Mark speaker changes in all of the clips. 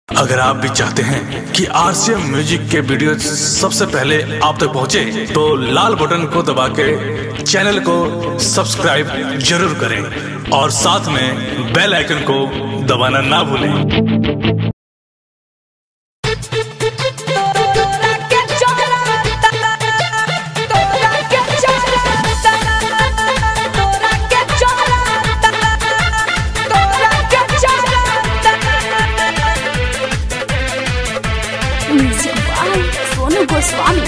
Speaker 1: अगर आप भी चाहते हैं कि आरसीएम म्यूजिक के वीडियो सबसे पहले आप तक पहुंचे, तो लाल बटन को दबा के चैनल को सब्सक्राइब जरूर करें और साथ में बेल आइकन को दबाना ना भूलें
Speaker 2: तोरा के चलता तोरा के चलता तोरा के चलता तोरा के चलता
Speaker 3: म्यूजिक बाय सोनू गोस्वामी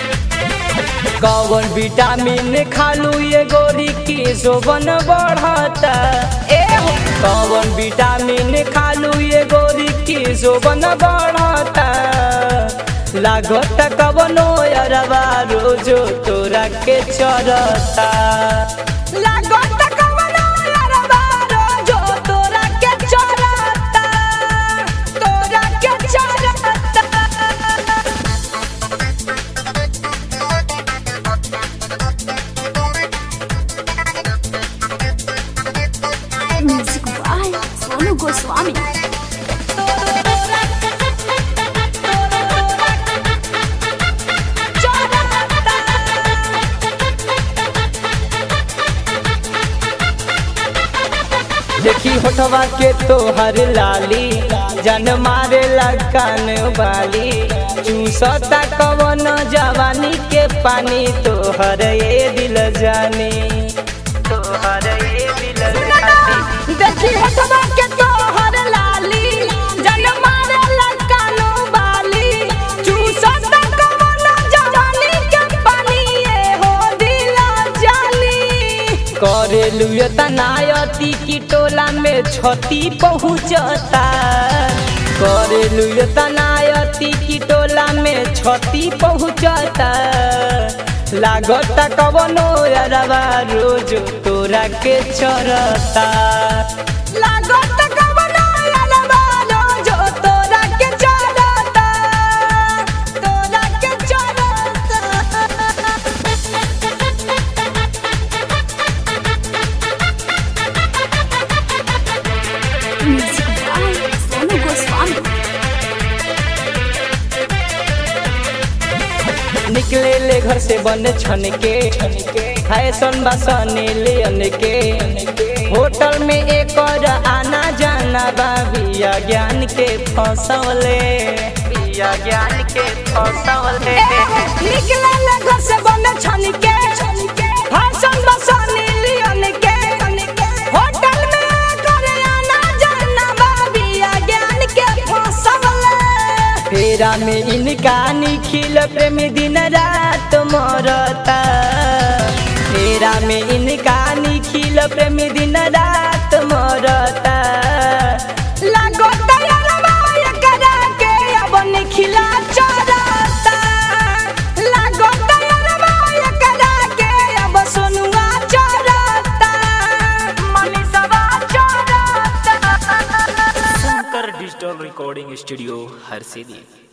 Speaker 4: कौन विटामिन खालू ये गोरी की शोभन बढ़ता ए हो कौन विटामिन खालू ये गोरी की शोभन बढ़ता लागत कवनो अरबा रोजो तोरा के चरता
Speaker 2: लागत कवनो अरबा रोजो तोरा के चलता तोरा के चलता
Speaker 3: म्यूजिक बाय सोनू गोस्वामी
Speaker 4: देखी होठवा के तोहर लाली जन मारे कान वाली चूसता कवन जवानी के पानी तोहर ये दिल जानी तोहर ये दिल जानी
Speaker 2: देखी हटवा के तोहर लाली जन मारे लकानो बाली चूसत कवन जवानी के पानी ये हो दिल जाली
Speaker 4: करेलू तनायती की टोला में छती पहुँचता करेलू तनायती की टोला में छती पहुँचता लागत कवनो अरबा रोज तोरा के चरता
Speaker 2: लागत कवन अलबा जो तोरा के चलता तोरा के चलता
Speaker 3: म्यूजिक बाय सोनू गोस्वामी
Speaker 4: निकले ले घर से बन छन के फैशन बसने ले के होटल में एक और आना जाना बा बिया ज्ञान के फसवले बिया ज्ञान के फसवले
Speaker 2: निकले ले घर से बन छन के भाषण बसाने लियन के होटल में करे आना जाना बाबिया ज्ञान के फसवले
Speaker 4: फेरा में इनका निखिल प्रेम दिन रात मरता फेरा में इनका निखिल प्रेम दिन रात मरता
Speaker 2: लागो तैयारवा एकरा के अब निखिला चरता लागो तैयारवा एकरा के अब सोनुआ चरता मनीषवा चरता
Speaker 5: शंकर डिजिटल रिकॉर्डिंग स्टूडियो हर सिद्धि